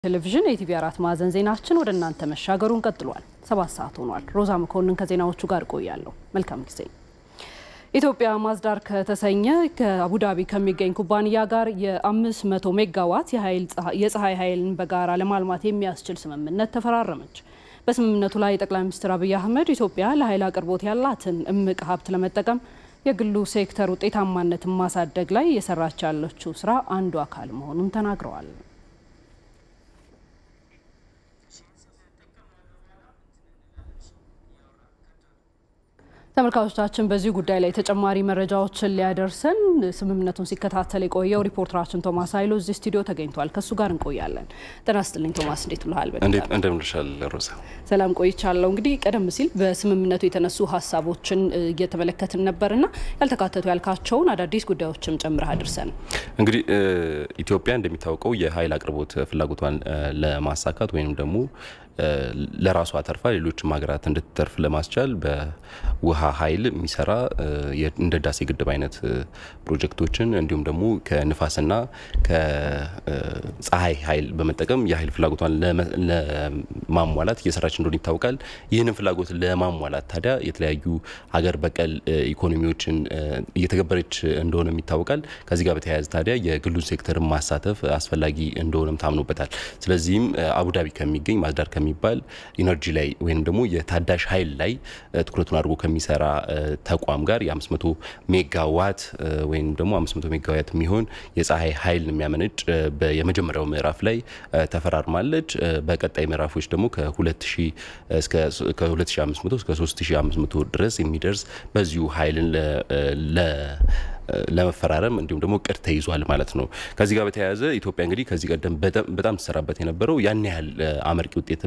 ቴሌቪዥን የኢቲቪ አራት ማዕዘን ዜናችን ወደ እናንተ መሻገሩን ቀጥሏል። ሰባት ሰዓት ሆኗል። ሮዛ መኮንን ከዜናዎቹ ጋር ቆያለሁ። መልካም ጊዜ። ኢትዮጵያ ማዝዳር ከተሰኘ ከአቡዳቢ ከሚገኝ ኩባንያ ጋር የ500 ሜጋዋት የፀሐይ ኃይልን በጋራ ለማልማት የሚያስችል ስምምነት ተፈራረመች። በስምምነቱ ላይ ጠቅላይ ሚኒስትር አብይ አህመድ ኢትዮጵያ ለኃይል አቅርቦት ያላትን እምቅ ሀብት ለመጠቀም የግሉ ሴክተር ውጤታማነትን ማሳደግ ላይ እየሰራች ያለችው ስራ አንዱ አካል መሆኑን ተናግረዋል። ተመልካቾቻችን በዚህ ጉዳይ ላይ ተጨማሪ መረጃዎችን ሊያደርሰን ስምምነቱን ሲከታተል የቆየው ሪፖርተራችን ቶማስ ኃይሎ እዚህ ስቱዲዮ ተገኝቷል። ከእሱ ጋር እንቆያለን። ጤና ይስጥልኝ ቶማስ፣ እንዴት ብለሃል? እንደምንልሻል ሮዛ። ሰላም ቆይቻለሁ። እንግዲህ ቀደም ሲል በስምምነቱ የተነሱ ሀሳቦችን እየተመለከትን ነበርና ያልተካተቱ ያልካቸውን አዳዲስ ጉዳዮችም ጨምረህ አድርሰን። እንግዲህ ኢትዮጵያ እንደሚታወቀው የኃይል አቅርቦት ፍላጎቷን ለማሳካት ወይም ደግሞ ለራሷ ተርፋ ሌሎችም ሀገራት እንድትተርፍ ለማስቻል በውሃ ኃይል የሚሰራ እንደ ህዳሴ ግድብ አይነት ፕሮጀክቶችን እንዲሁም ደግሞ ከንፋስና ከፀሐይ ኃይል በመጠቀም የኃይል ፍላጎቷን ለማሟላት እየሰራች እንደሆነ ይታወቃል። ይህንን ፍላጎት ለማሟላት ታዲያ የተለያዩ ሀገር በቀል ኢኮኖሚዎችን እየተገበረች እንደሆነም ይታወቃል። ከዚህ ጋር በተያያዘ ታዲያ የግሉን ሴክተርን ማሳተፍ አስፈላጊ እንደሆነም ታምኖበታል። ስለዚህም አቡዳቢ ከሚገኝ ማዝዳር ከሚባል ኢነርጂ ላይ ወይም ደግሞ የታዳሽ ኃይል ላይ ትኩረቱን አድርጎ ከሚሰራ ተቋም ጋር የ500 ሜጋዋት ወይም ደግሞ 500 ሜጋዋት የሚሆን የፀሐይ ኃይል የሚያመነጭ የመጀመሪያው ምዕራፍ ላይ ተፈራርማለች። በቀጣይ ምዕራፎች ደግሞ ከ2500 እስከ 3500 ድረስ የሚደርስ በዚሁ ኃይልን ለመፈራረም እንዲሁም ደግሞ እቅድ ተይዟል ማለት ነው። ከዚህ ጋር በተያያዘ ኢትዮጵያ እንግዲህ ከዚህ ቀደም በጣም ትሰራበት የነበረው ያን ያህል አመርቂ ውጤት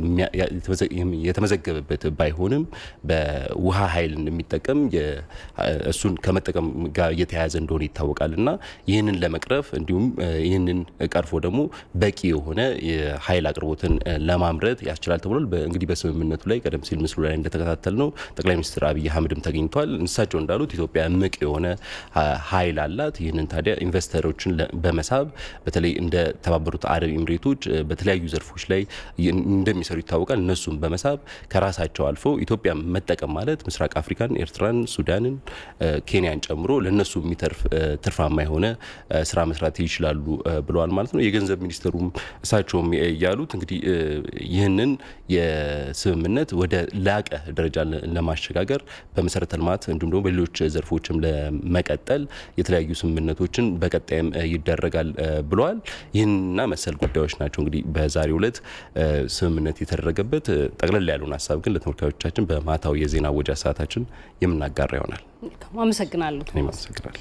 የተመዘገበበት ባይሆንም በውሃ ኃይል የሚጠቀም እሱን ከመጠቀም ጋር እየተያያዘ እንደሆነ ይታወቃል እና ይህንን ለመቅረፍ እንዲሁም ይህንን ቀርፎ ደግሞ በቂ የሆነ የኃይል አቅርቦትን ለማምረት ያስችላል ተብሏል። እንግዲህ በስምምነቱ ላይ ቀደም ሲል ምስሉ ላይ እንደተከታተል ነው ጠቅላይ ሚኒስትር አብይ አህመድም ተገኝተዋል። እሳቸው እንዳሉት ኢትዮጵያ እምቅ የሆነ ኃይል አላት። ይህንን ታዲያ ኢንቨስተሮችን በመሳብ በተለይ እንደ ተባበሩት አረብ ኤምሬቶች በተለያዩ ዘርፎች ላይ እንደሚሰሩ ይታወቃል። እነሱም በመሳብ ከራሳቸው አልፎ ኢትዮጵያ መጠቀም ማለት ምስራቅ አፍሪካን፣ ኤርትራን፣ ሱዳንን፣ ኬንያን ጨምሮ ለእነሱ የሚተርፍ ትርፋማ የሆነ ስራ መስራት ይችላሉ ብለዋል ማለት ነው። የገንዘብ ሚኒስትሩም እሳቸውም ያሉት እንግዲህ ይህንን የስምምነት ወደ ላቀ ደረጃ ለማሸጋገር በመሰረተ ልማት እንዲሁም ደግሞ በሌሎች ዘርፎችም ለመቀጠል የተለያዩ ስምምነቶችን በቀጣይም ይደረጋል ብለዋል። ይህንና መሰል ጉዳዮች ናቸው እንግዲህ በዛሬው ዕለት ስምምነት የተደረገበት። ጠቅለል ያለውን ሀሳብ ግን ለተመልካቾቻችን በማታው የዜና ወጃ ሰዓታችን የምናጋራ ይሆናል። አመሰግናለሁ። እኔም አመሰግናለሁ።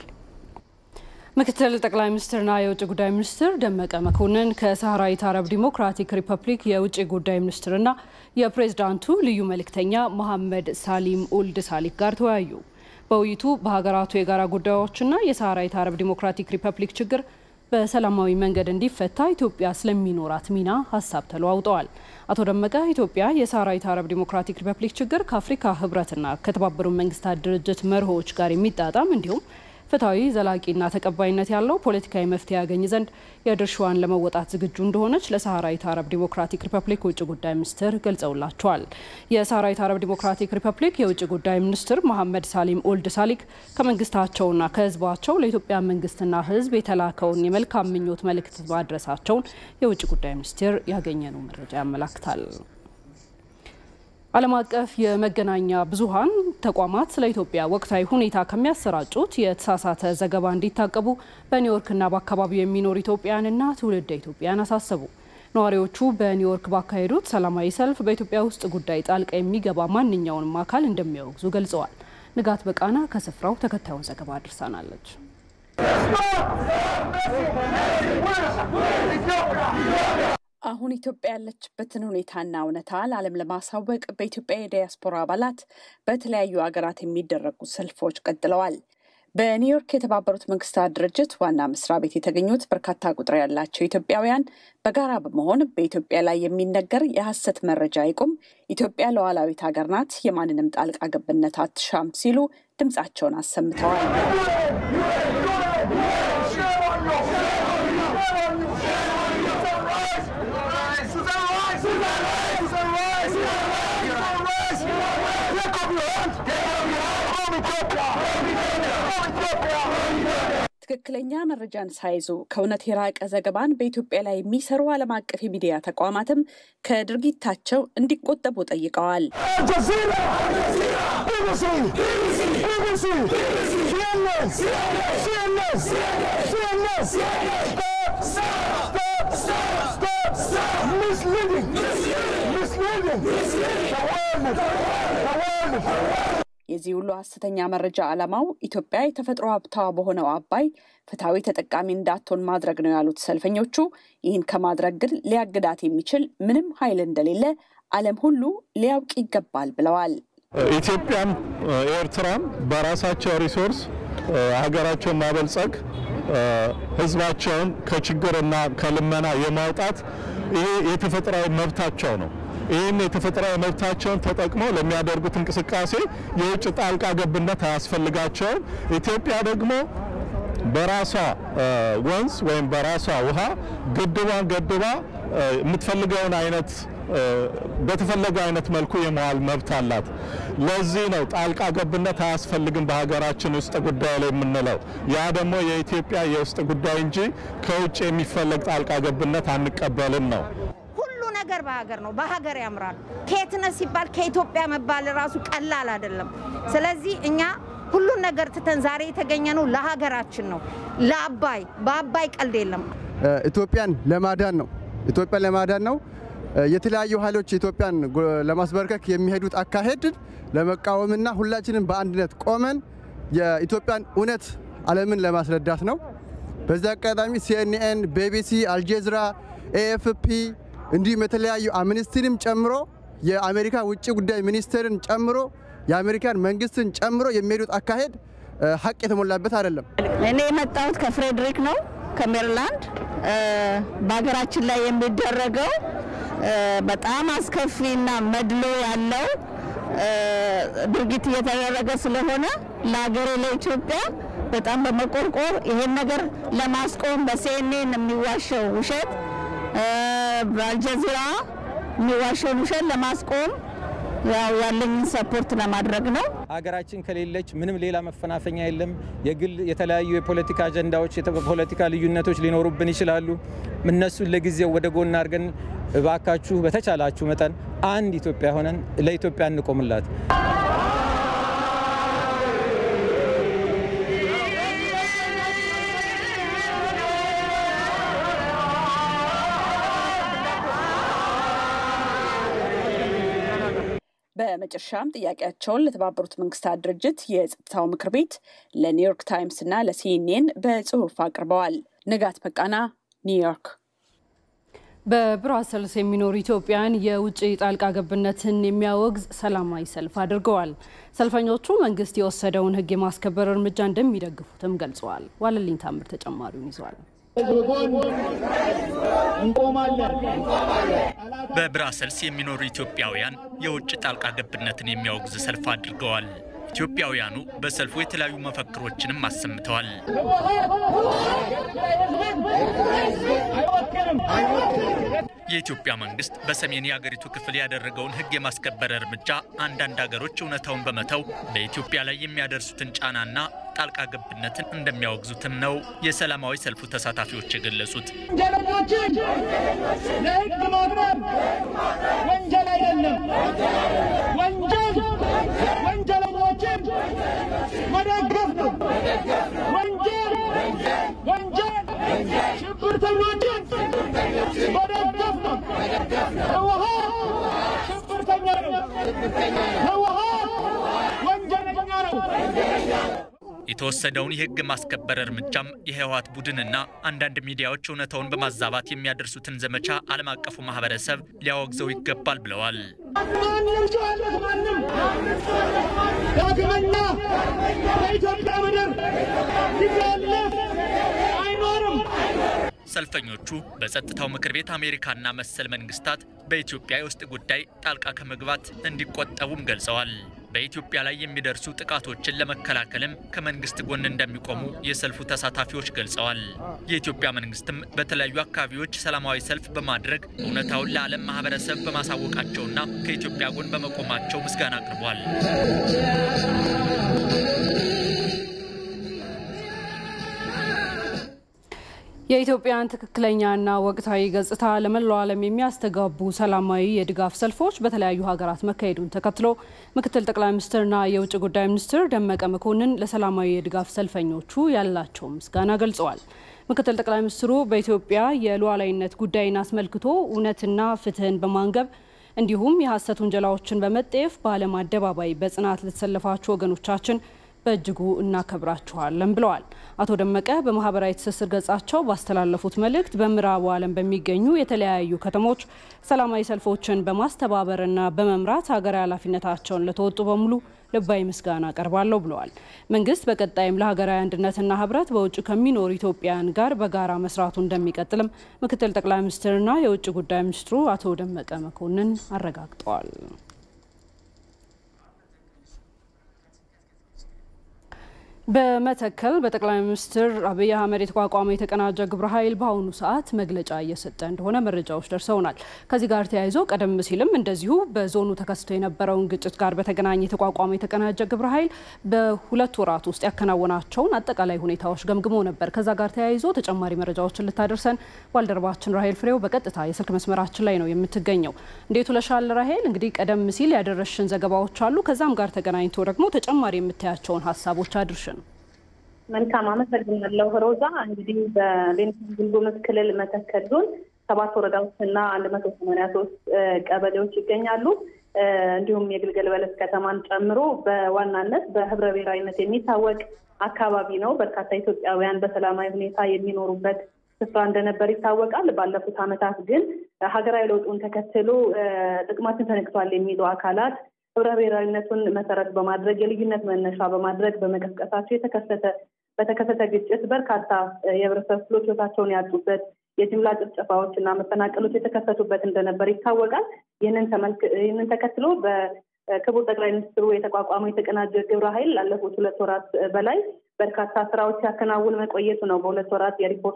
ምክትል ጠቅላይ ሚኒስትርና የውጭ ጉዳይ ሚኒስትር ደመቀ መኮንን ከሳህራዊት አረብ ዲሞክራቲክ ሪፐብሊክ የውጭ ጉዳይ ሚኒስትርና የፕሬዝዳንቱ ልዩ መልእክተኛ መሐመድ ሳሊም ኡልድ ሳሊክ ጋር ተወያዩ። በውይይቱ በሀገራቱ የጋራ ጉዳዮችና የሳህራዊት አረብ ዲሞክራቲክ ሪፐብሊክ ችግር በሰላማዊ መንገድ እንዲፈታ ኢትዮጵያ ስለሚኖራት ሚና ሀሳብ ተለዋውጠዋል። አቶ ደመቀ ኢትዮጵያ የሳህራዊት አረብ ዲሞክራቲክ ሪፐብሊክ ችግር ከአፍሪካ ሕብረትና ከተባበሩት መንግስታት ድርጅት መርሆዎች ጋር የሚጣጣም እንዲሁም ፍትሐዊ ዘላቂና ተቀባይነት ያለው ፖለቲካዊ መፍትሄ ያገኝ ዘንድ የድርሻዋን ለመወጣት ዝግጁ እንደሆነች ለሳህራዊት አረብ ዲሞክራቲክ ሪፐብሊክ ውጭ ጉዳይ ሚኒስትር ገልጸውላቸዋል። የሳህራዊት አረብ ዲሞክራቲክ ሪፐብሊክ የውጭ ጉዳይ ሚኒስትር መሐመድ ሳሊም ኦልድ ሳሊክ ከመንግስታቸውና ከህዝባቸው ለኢትዮጵያ መንግስትና ህዝብ የተላከውን የመልካም ምኞት መልእክት ማድረሳቸውን የውጭ ጉዳይ ሚኒስቴር ያገኘነው መረጃ ያመላክታል። ዓለም አቀፍ የመገናኛ ብዙኃን ተቋማት ስለ ኢትዮጵያ ወቅታዊ ሁኔታ ከሚያሰራጩት የተሳሳተ ዘገባ እንዲታቀቡ በኒውዮርክና በአካባቢው የሚኖሩ ኢትዮጵያውያንና ትውልደ ኢትዮጵያን አሳሰቡ። ነዋሪዎቹ በኒውዮርክ ባካሄዱት ሰላማዊ ሰልፍ በኢትዮጵያ ውስጥ ጉዳይ ጣልቃ የሚገባ ማንኛውንም አካል እንደሚያወግዙ ገልጸዋል። ንጋት በቃና ከስፍራው ተከታዩን ዘገባ አድርሳናለች። አሁን ኢትዮጵያ ያለችበትን ሁኔታና እውነታ ለዓለም ለማሳወቅ በኢትዮጵያ የዲያስፖራ አባላት በተለያዩ ሀገራት የሚደረጉ ሰልፎች ቀጥለዋል። በኒውዮርክ የተባበሩት መንግስታት ድርጅት ዋና መስሪያ ቤት የተገኙት በርካታ ቁጥር ያላቸው ኢትዮጵያውያን በጋራ በመሆን በኢትዮጵያ ላይ የሚነገር የሐሰት መረጃ ይቁም፣ ኢትዮጵያ ሉዓላዊት ሀገር ናት፣ የማንንም ጣልቃ ገብነት አትሻም ሲሉ ድምፃቸውን አሰምተዋል። ትክክለኛ መረጃን ሳይዙ ከእውነት የራቀ ዘገባን በኢትዮጵያ ላይ የሚሰሩ ዓለም አቀፍ የሚዲያ ተቋማትም ከድርጊታቸው እንዲቆጠቡ ጠይቀዋል። የዚህ ሁሉ ሐሰተኛ መረጃ ዓላማው ኢትዮጵያ የተፈጥሮ ሀብቷ በሆነው አባይ ፍትሐዊ ተጠቃሚ እንዳትሆን ማድረግ ነው ያሉት ሰልፈኞቹ፣ ይህን ከማድረግ ግን ሊያግዳት የሚችል ምንም ኃይል እንደሌለ ዓለም ሁሉ ሊያውቅ ይገባል ብለዋል። ኢትዮጵያም ኤርትራም በራሳቸው ሪሶርስ ሀገራቸውን ማበልጸግ ሕዝባቸውን ከችግርና ከልመና የማውጣት ይሄ የተፈጥሯዊ መብታቸው ነው። ይህን የተፈጥሯዊ መብታቸውን ተጠቅመው ለሚያደርጉት እንቅስቃሴ የውጭ ጣልቃ ገብነት አያስፈልጋቸውም። ኢትዮጵያ ደግሞ በራሷ ወንዝ ወይም በራሷ ውሃ ግድቧን ገድባ የምትፈልገውን አይነት በተፈለገ አይነት መልኩ የመዋል መብት አላት። ለዚህ ነው ጣልቃ ገብነት አያስፈልግም በሀገራችን ውስጥ ጉዳይ ላይ የምንለው። ያ ደግሞ የኢትዮጵያ የውስጥ ጉዳይ እንጂ ከውጭ የሚፈለግ ጣልቃ ገብነት አንቀበልም ነው። ሁሉ ነገር በሀገር ነው። በሀገር ያምራል። ከየትነት ሲባል ከኢትዮጵያ መባል ራሱ ቀላል አይደለም። ስለዚህ እኛ ሁሉን ነገር ትተን ዛሬ የተገኘ ነው ለሀገራችን ነው፣ ለአባይ በአባይ ቀልድ የለም። ኢትዮጵያን ለማዳን ነው። ኢትዮጵያን ለማዳን ነው። የተለያዩ ኃይሎች ኢትዮጵያን ለማስበርከክ የሚሄዱት አካሄድን ለመቃወምና ሁላችንም በአንድነት ቆመን የኢትዮጵያን እውነት ዓለምን ለማስረዳት ነው። በዚህ አጋጣሚ ሲኤንኤን፣ ቢቢሲ፣ አልጀዝራ፣ ኤኤፍፒ እንዲሁም የተለያዩ አምነስቲንም ጨምሮ የአሜሪካ ውጭ ጉዳይ ሚኒስቴርን ጨምሮ የአሜሪካን መንግስትን ጨምሮ የሚሄዱት አካሄድ ሀቅ የተሞላበት አይደለም። እኔ የመጣሁት ከፍሬድሪክ ነው ከሜሪላንድ። በሀገራችን ላይ የሚደረገው በጣም አስከፊና መድሎ ያለው ድርጊት እየተደረገ ስለሆነ ለሀገሬ ለኢትዮጵያ በጣም በመቆርቆር ይሄን ነገር ለማስቆም በሲኤንኤን የሚዋሸው ውሸት፣ በአልጀዚራ የሚዋሸውን ውሸት ለማስቆም ያው ያለኝን ሰፖርት ለማድረግ ነው። ሀገራችን ከሌለች ምንም ሌላ መፈናፈኛ የለም። የግል የተለያዩ የፖለቲካ አጀንዳዎች፣ የፖለቲካ ልዩነቶች ሊኖሩብን ይችላሉ። እነሱን ለጊዜው ወደ ጎን አድርገን እባካችሁ በተቻላችሁ መጠን አንድ ኢትዮጵያ ሆነን ለኢትዮጵያ እንቆምላት። በመጨረሻም ጥያቄያቸውን ለተባበሩት መንግስታት ድርጅት የጸጥታው ምክር ቤት ለኒውዮርክ ታይምስ እና ለሲኤንኤን በጽሁፍ አቅርበዋል። ንጋት በቃና ኒውዮርክ። በብራሰልስ የሚኖሩ ኢትዮጵያን የውጭ ጣልቃ ገብነትን የሚያወግዝ ሰላማዊ ሰልፍ አድርገዋል። ሰልፈኞቹ መንግስት የወሰደውን ሕግ የማስከበር እርምጃ እንደሚደግፉትም ገልጸዋል። ዋለልኝ ታምር ተጨማሪውን ይዟል። በብራሰልስ የሚኖሩ ኢትዮጵያውያን የውጭ ጣልቃ ገብነትን የሚያወግዝ ሰልፍ አድርገዋል። ኢትዮጵያውያኑ በሰልፉ የተለያዩ መፈክሮችንም አሰምተዋል። የኢትዮጵያ መንግስት በሰሜን የአገሪቱ ክፍል ያደረገውን ሕግ የማስከበር እርምጃ አንዳንድ ሀገሮች እውነታውን በመተው በኢትዮጵያ ላይ የሚያደርሱትን ጫናና ጣልቃ ገብነትን እንደሚያወግዙትም ነው የሰላማዊ ሰልፉ ተሳታፊዎች የገለጹት። ወንጀለኞችን ለህግ ማቅረብ ወንጀል አይደለም። ወንጀል ወንጀለኞችን መደገፍ ነው። ወንጀል ወንጀል ሽብርተኞችን መደገፍ ነው። ህወሓት ሽብርተኛ ነው። ህወሓት ወንጀለኛ ነው። የተወሰደውን የህግ ማስከበር እርምጃም የህወሓት ቡድንና አንዳንድ ሚዲያዎች እውነታውን በማዛባት የሚያደርሱትን ዘመቻ ዓለም አቀፉ ማህበረሰብ ሊያወግዘው ይገባል ብለዋል። ማንም ጨዋነት ማንም ዳግመኛ በኢትዮጵያ ምድር ሊሰለፍ አይኖርም። ሰልፈኞቹ በጸጥታው ምክር ቤት አሜሪካና መሰል መንግስታት በኢትዮጵያ የውስጥ ጉዳይ ጣልቃ ከመግባት እንዲቆጠቡም ገልጸዋል። በኢትዮጵያ ላይ የሚደርሱ ጥቃቶችን ለመከላከልም ከመንግስት ጎን እንደሚቆሙ የሰልፉ ተሳታፊዎች ገልጸዋል። የኢትዮጵያ መንግስትም በተለያዩ አካባቢዎች ሰላማዊ ሰልፍ በማድረግ እውነታውን ለዓለም ማህበረሰብ በማሳወቃቸውና ከኢትዮጵያ ጎን በመቆማቸው ምስጋና አቅርቧል። የኢትዮጵያን ትክክለኛና ወቅታዊ ገጽታ ለመላው ዓለም የሚያስተጋቡ ሰላማዊ የድጋፍ ሰልፎች በተለያዩ ሀገራት መካሄዱን ተከትሎ ምክትል ጠቅላይ ሚኒስትርና የውጭ ጉዳይ ሚኒስትር ደመቀ መኮንን ለሰላማዊ የድጋፍ ሰልፈኞቹ ያላቸው ምስጋና ገልጸዋል። ምክትል ጠቅላይ ሚኒስትሩ በኢትዮጵያ የሉዓላዊነት ጉዳይን አስመልክቶ እውነትና ፍትህን በማንገብ እንዲሁም የሐሰት ውንጀላዎችን በመጠየፍ በዓለም አደባባይ በጽናት ለተሰለፋችሁ ወገኖቻችን በእጅጉ እናከብራችኋለን ብለዋል። አቶ ደመቀ በማህበራዊ ትስስር ገጻቸው ባስተላለፉት መልእክት በምዕራቡ ዓለም በሚገኙ የተለያዩ ከተሞች ሰላማዊ ሰልፎችን በማስተባበርና በመምራት ሀገራዊ ኃላፊነታቸውን ለተወጡ በሙሉ ልባዊ ምስጋና አቀርባለሁ ብለዋል። መንግስት በቀጣይም ለሀገራዊ አንድነትና ህብረት በውጭ ከሚኖሩ ኢትዮጵያውያን ጋር በጋራ መስራቱ እንደሚቀጥልም ምክትል ጠቅላይ ሚኒስትርና የውጭ ጉዳይ ሚኒስትሩ አቶ ደመቀ መኮንን አረጋግጠዋል። በመተከል በጠቅላይ ሚኒስትር አብይ አህመድ የተቋቋመ የተቀናጀ ግብረ ኃይል በአሁኑ ሰዓት መግለጫ እየሰጠ እንደሆነ መረጃዎች ደርሰውናል። ከዚህ ጋር ተያይዞ ቀደም ሲልም እንደዚሁ በዞኑ ተከስቶ የነበረውን ግጭት ጋር በተገናኘ የተቋቋመ የተቀናጀ ግብረ ኃይል በሁለት ወራት ውስጥ ያከናወናቸውን አጠቃላይ ሁኔታዎች ገምግሞ ነበር። ከዛ ጋር ተያይዞ ተጨማሪ መረጃዎችን ልታደርሰን ባልደረባችን ራሄል ፍሬው በቀጥታ የስልክ መስመራችን ላይ ነው የምትገኘው። እንዴት ውለሻል ራሄል? እንግዲህ ቀደም ሲል ያደረሽን ዘገባዎች አሉ። ከዛም ጋር ተገናኝቶ ደግሞ ተጨማሪ የምታያቸውን ሀሳቦች አድርሽን። መልካም አመሰግናለሁ ሮዛ። እንግዲህ በቤኒሻንጉል ጉሙዝ ክልል መተከል ዞን ሰባት ወረዳዎችና አንድ መቶ ሰማንያ ሶስት ቀበሌዎች ይገኛሉ። እንዲሁም የግልገል በለስ ከተማን ጨምሮ በዋናነት በህብረ ብሔራዊነት የሚታወቅ አካባቢ ነው። በርካታ ኢትዮጵያውያን በሰላማዊ ሁኔታ የሚኖሩበት ስፍራ እንደነበር ይታወቃል። ባለፉት ዓመታት ግን ሀገራዊ ለውጡን ተከትሎ ጥቅማችን ተነክቷል የሚሉ አካላት ህብረ ብሔራዊነቱን መሰረት በማድረግ የልዩነት መነሻ በማድረግ በመቀስቀሳቸው የተከሰተ በተከሰተ ግጭት በርካታ የህብረተሰብ ክፍሎች ህይወታቸውን ያጡበት የጅምላ ጭፍጨፋዎች እና መፈናቀሎች የተከሰቱበት እንደነበር ይታወቃል። ይህንን ተከትሎ በክቡር ጠቅላይ ሚኒስትሩ የተቋቋመው የተቀናጀ ግብረ ኃይል ላለፉት ሁለት ወራት በላይ በርካታ ስራዎች ሲያከናውን መቆየቱ ነው በሁለት ወራት የሪፖርት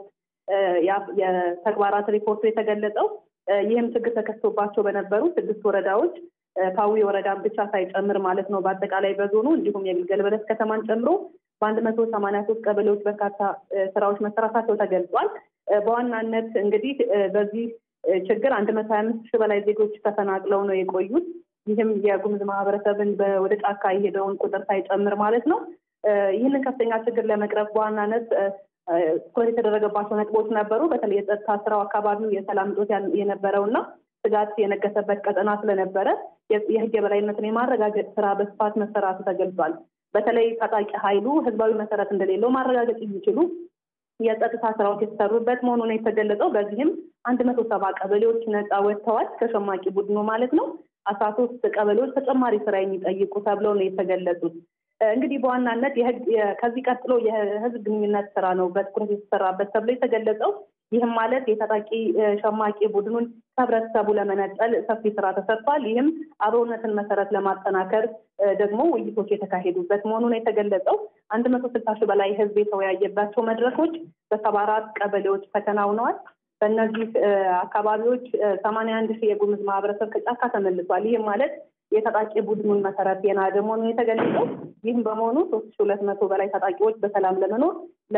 የተግባራት ሪፖርቱ የተገለጸው። ይህም ችግር ተከስቶባቸው በነበሩ ስድስት ወረዳዎች ፓዊ ወረዳን ብቻ ሳይጨምር ማለት ነው። በአጠቃላይ በዞኑ እንዲሁም የግልገል በለስ ከተማን ጨምሮ በአንድ መቶ ሰማንያ ሶስት ቀበሌዎች በርካታ ስራዎች መሰራታቸው ተገልጿል። በዋናነት እንግዲህ በዚህ ችግር አንድ መቶ ሀያ አምስት ሺህ በላይ ዜጎች ተፈናቅለው ነው የቆዩት። ይህም የጉሙዝ ማህበረሰብን ወደ ጫካ የሄደውን ቁጥር ሳይጨምር ማለት ነው። ይህንን ከፍተኛ ችግር ለመቅረፍ በዋናነት ትኩረት የተደረገባቸው ነጥቦች ነበሩ። በተለይ የጸጥታ ስራው አካባቢው የሰላም እጦት የነበረው እና ስጋት የነገሰበት ቀጠና ስለነበረ የህግ የበላይነትን የማረጋገጥ ስራ በስፋት መሰራቱ ተገልጿል። በተለይ ታጣቂ ኃይሉ ህዝባዊ መሰረት እንደሌለው ማረጋገጥ የሚችሉ የጸጥታ ስራዎች የተሰሩበት መሆኑ ነው የተገለጸው። በዚህም አንድ መቶ ሰባ ቀበሌዎች ነፃ ወጥተዋል ከሸማቂ ቡድኑ ማለት ነው። አስራ ሶስት ቀበሌዎች ተጨማሪ ስራ የሚጠይቁ ተብለው ነው የተገለጹት። እንግዲህ በዋናነት ከዚህ ቀጥሎ የህዝብ ግንኙነት ስራ ነው በትኩረት የተሰራበት ተብሎ የተገለጸው። ይህም ማለት የታጣቂ ሸማቂ ቡድኑን ከህብረተሰቡ ለመነጠል ሰፊ ስራ ተሰርቷል። ይህም አብሮነትን መሰረት ለማጠናከር ደግሞ ውይይቶች የተካሄዱበት መሆኑን የተገለጸው አንድ መቶ ስልሳ ሺህ በላይ ህዝብ የተወያየባቸው መድረኮች በሰባ አራት ቀበሌዎች ተከናውነዋል። በእነዚህ አካባቢዎች ሰማንያ አንድ ሺህ የጉሙዝ ማህበረሰብ ከጫካ ተመልሷል። ይህም ማለት የታጣቂ ቡድኑን መሰረት የናደ መሆኑን የተገለጸው። ይህም በመሆኑ ሶስት ሺህ ሁለት መቶ በላይ ታጣቂዎች በሰላም ለመኖር